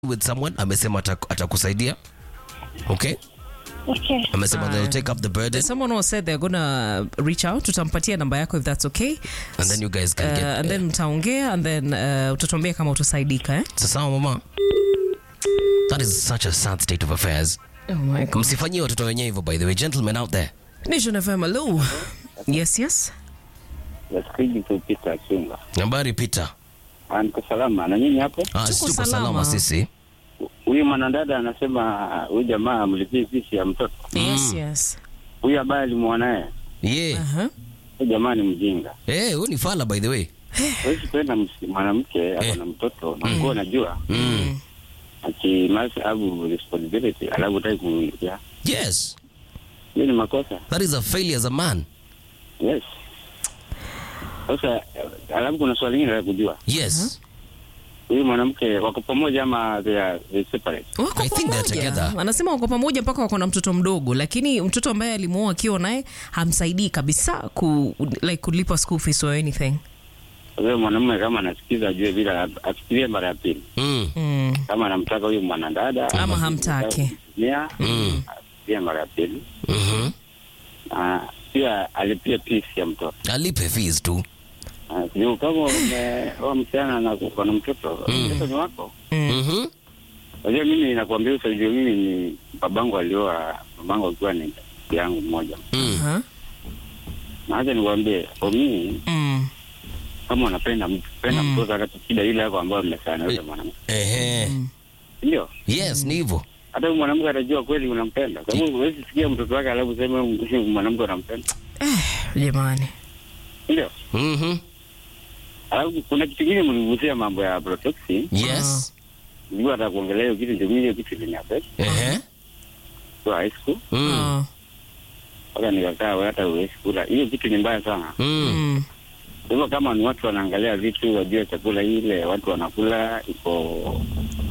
with someone amesema ata- atakusaidia okay Okay. amesema Haya. they'll take up the burden Someone who said they're gonna reach out, tutampatia namba yako if that's okay. and then you guys can Uh, get and then mtaongea and then uh, utatuambia kama utasaidika eh? sasa mama that is such a sad state of affairs Oh my God. msifanyie watoto wenyewe hivyo by the way gentlemen out there Nation FM, hello. Yes, yes. Nasikiji kupita chunga. habari peter Ah, Niko salama na nyinyi hapo. ah, Tuko tuko salama. salama sisi Huyu mwanadada anasema huyu jamaa amlipie fisi ya mtoto. Yes, yes. Huyu ambaye alimwona yeye, ye Uh-huh. huyu jamaa ni mjinga. Eh, huyu ni fala by the way Huwezi kwenda ms- mwanamke ako na mtoto na ulikuwa unajua ati must have responsibility, alafu utaki kumwingia. yes Hiyo ni makosa. that is a failure as a man Yes. Sasa eh, alafu kuna swali lingine la kujua. yes Huyu mwanamke wako pamoja ama they are they separate? Wako I think they're pamoja. together. Anasema wako pamoja mpaka wako na mtoto mdogo, lakini mtoto ambaye alimuoa akiwa naye hamsaidii kabisa ku, like kulipa school fees or anything. Sasa mwanamume kama anasikiza ajue bila afikirie mara ya pili. mm. Mm. kama anamtaka huyu mwanadada Ama hamtaki. mia pia mara ya pili mm na pia alipia pisi ya mtoto alipe fees tu Ah, sijui kama umeoa msichana na uko na mtoto mtoto ni wako Mhm. unajua mimi nakwambia usajua mimi ni babangu alioa babangu akiwa ni yangu mmoja Mm. Huh? na acha nikwambie omii Mm. kama unapenda mtu penda mtoto hata shida ile yako ambayo mmesana yule mwanamke Ehe. ndio yes ni hivyo hata huyu mwanamke atajua kweli unampenda sababu huwezi sikia mtoto wake alafu sema huyu mwanamke unampenda Jamani. ndio Mhm. Alafu kuna kitu kingine mligusia mambo ya protoxin. yes Nilikuwa nataka kuongelea hiyo kitu ndio mimi hiyo kitu iliniaffect Ehe. kwa high school. Mm. Ah. Mpaka nikakaa wewe hata huwezi kula. Hiyo kitu ni mbaya sana. Mm. Mm. Kwa hivyo kama ni watu wanaangalia vitu wajue chakula ile watu wanakula iko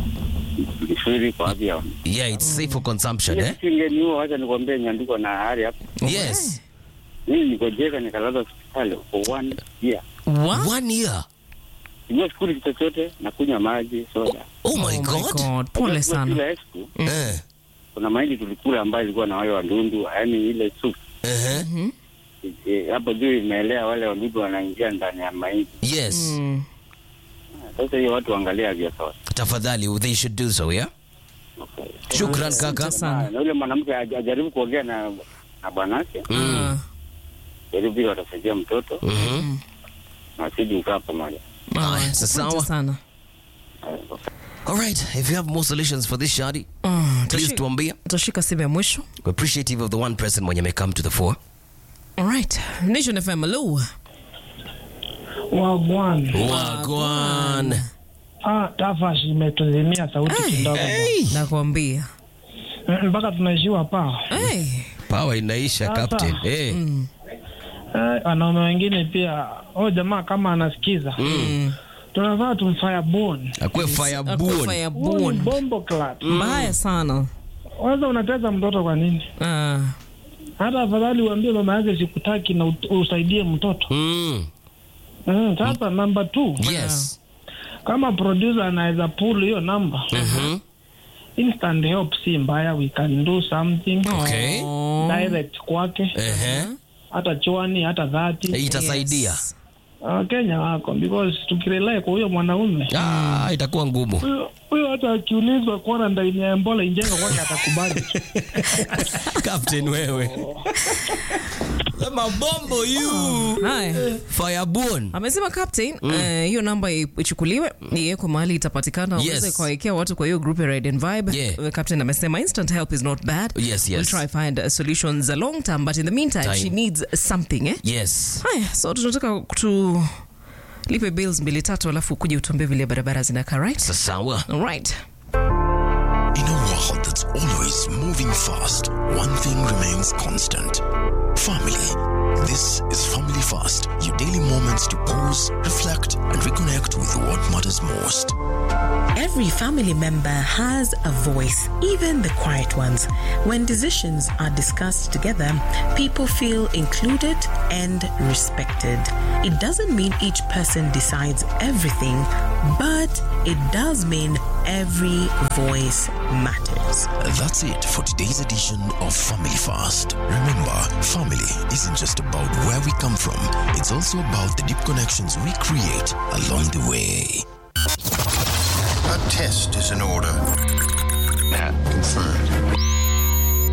vizuri kwa afya. yeah it's safe for consumption Ile eh kitu ingeniua, wacha nikwambie nyandiko na hali hapo. yes Mimi nikojeka nikalala hospitali for one year. What? one year Sijua skuli kitu chochote na kunywa maji, soda. oh my god Pole Unajua sana. kila high school, eh Kuna mahindi tulikula ambayo ilikuwa na wale wandundu, yaani ile soup Ehe. Eh, hapo juu imeelea wale wadudu wanaingia ndani ya mahindi. yes Mm. Sasa hiyo watu waangalia vya sawa. tafadhali they should do so yeah shukran kaka Asante sana. Na yule mwanamke aj- ajaribu kuongea na na bwanake, Ah. jaribu vile watasaidia mtoto Mhm. na wasije kukaa pamoja. Ah, Haya, asante sawa. sana. all right if you have more solutions for this shadi Ah, please tashi- tuambie Tutashika simu ya mwisho. we're appreciative of the one person mwenye may come to the fore Alright. Nation FM, hello. wa bwana wagwan ah, tafash imetuzimia sauti kidogo Nakwambia. Mm, mpaka tunaishiwa paa Hey. power inaisha Sasa. captain eh eh, wanaume wengine pia oh jamaa kama anasikiza Mm. tunafaa tumfaya bon akwe fireborn Fire Huyu ni born. bombo clat Mbaya sana. kwanza unateza mtoto kwa nini Ah. hata afadhali uambie mama yake sikutaki na ut- usaidie mtoto mm. mm, sasa namba t yes kama producer anaweza pull hiyo namba Mhm. instant help si mbaya we can do something okay Oh. direct kwake Ehe. hata chwani hata dhati itasaidia Yes. Ah, Kenya wako because tukirelai kwa huyo mwanaume ah, itakuwa ngumu huyo- huyo hata akiulizwa kuona ndaini ya Ebola injenga kwake atakubali. captain wewe mabombo you Haya. fireborn amesema captain eh, hiyo namba i- ichukuliwe iwekwe mahali itapatikana Yes. uweze kuwawekea watu kwa hiyo group ya Ride and Vibe Yeah. The captain amesema instant help is not bad Yes, we'll yes. try find uh, solutions a long term but in the meantime Time. she needs something eh? yes haya so tunataka tu lipe bills mbili tatu alafu kuja utuambie vile barabara zinakaa right sasawa All right In a world that's always moving fast, one thing remains constant family. This is Family Fast, your daily moments to pause, reflect, and reconnect with what matters most. Every family member has a voice, even the quiet ones. When decisions are discussed together, people feel included and respected. It doesn't mean each person decides everything, but it does mean every voice matters. That's it for today's edition of Family Fast. Remember, family isn't just about where we come from, it's also about the deep connections we create along the way. A test is in order. Confirmed.